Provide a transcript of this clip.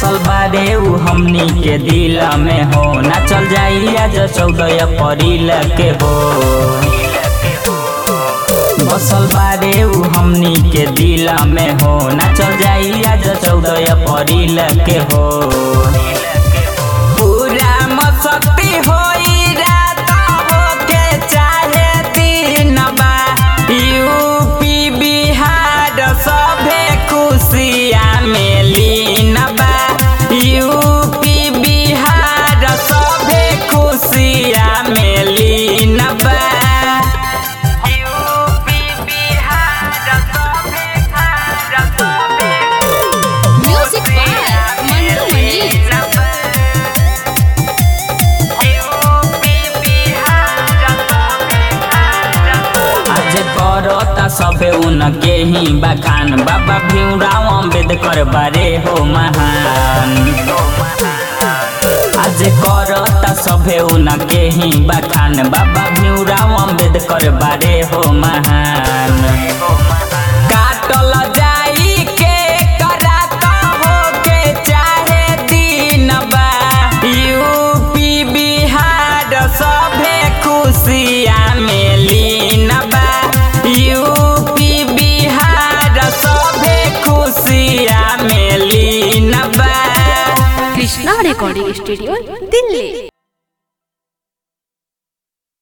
बसल बारे उ हमनी के दिल में हो ना चल जाई आज चौदह अप्रैल के हो बसल बारे उ हमनी के दिल में हो ना चल जाई आज चौदह अप्रैल के हो पूरा मस्ती होई रात होके चाहे दिन बा यूपी बिहार सभे खुशिया में लीन बा यूपी बिहार सभे खुशिया में लीन बा यूपी बिहार सभे सभे म्यूजिक बाय मंटू मनी आज करता सबे उनके ही बखान बाबा भीमराव अम्बेडकर बारे हो महान आज करता सबे उनके ही बखान बाबा भीमराव अम्बेडकर बारे हो महान काटल जाई के करात हो के चाहे दिन बा यूपी बिहार सभे खुशिया में लीन बा यूपी बिहार सभे खुशिया में लीन बा कृष्णा रिकॉर्डिंग स्टूडियो दिल्ली